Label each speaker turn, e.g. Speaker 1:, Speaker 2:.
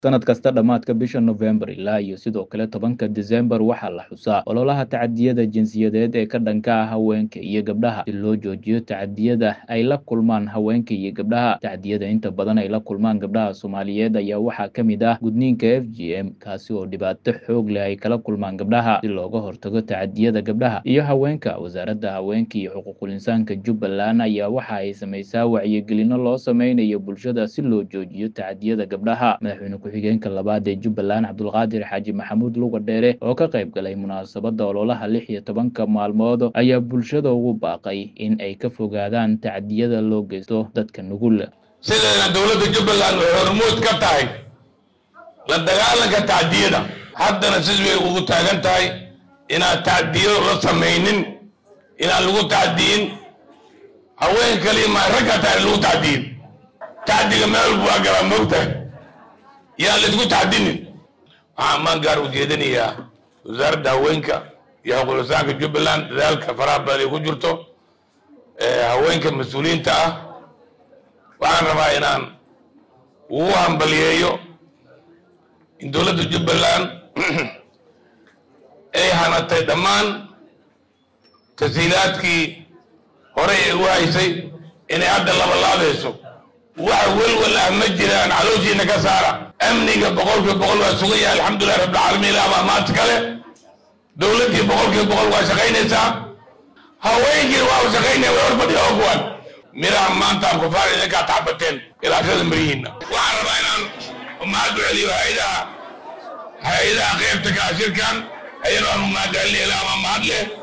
Speaker 1: sanad kasta dhammaadka bisha November ilaa iyo sidoo kale tobanka December waxaa la xusaa ololaha tacadiyada jinsiyadeed ee ka dhanka ah haweenka iyo gabdhaha si loo joojiyo tacadiyada ay la kulmaan haweenka iyo gabdhaha tacadiyada inta badan ay la kulmaan gabdhaha Soomaaliyeed ayaa waxaa ka mid ah gudniinka FGM kaasi oo dhibaato xoog leh ay kala kulmaan gabdhaha si looga hortago tacadiyada gabdhaha iyo haweenka wasaaradda haweenka iyo xuquuqul insaanka Jubbaland ayaa waxa ay samaysaa wacyigelino loo sameynayo bulshada si loo joojiyo tacadiyada gabdhaha madaxweyne ku-xigeenka labaad ee Jubbaland Cabdulqaadir Xaaji Maxamuud Luga Dheere oo ka qayb galay munaasabadda ololaha lix iyo tobanka maalmood ayaa bulshada ugu baaqay in ay ka fogaadaan tacadiyada loo geysto dadka nugul
Speaker 2: sideena dowladda jubbaland waxay hormuud ka tahay la dagaalanka tacdiyada haddana sis bay ugu taagan tahay inaan tacdiyo la samaynin inaan lagu tacdiyin haween kaliya ma ragga tahay lagu tacdiyin tacdiga meel walba waa galaa moogtahay yaan laisku tacdinin waxaan maan gaar ujeedinayaa wasaaradda haweenka iyo xuquuqlisaanka jubbaland dadaalka faraha badan ay ku jirto haweenka mas-uuliyiinta ah waxaan rabaa inaan ugu hambaliyeeyo in dowladda jubbaland ay hanatay dhammaan tasiilaadkii horey ay u haysay inay hadda labalaadayso wax welwal ah ma jiraan calooshiina ka saara amniga boqolkiiba boqol waa sugan yahay alxamdulilah rabbilcaalamiin ilaa baa maanta kale dowladdii boqolkiiba boqol waa shaqaynaysaa haweenkii waa shaqaynaya way horfadhiya oo kuwan miraha maanta aan kufaar idinkaa tacbateen ilaashada mirihiinna waxaan rabaa inaan mahad u celiyo hay-adaha hay-adaha qeybta ka shirkan ayadoo aan mahad celinayo ilaa ama mahad leh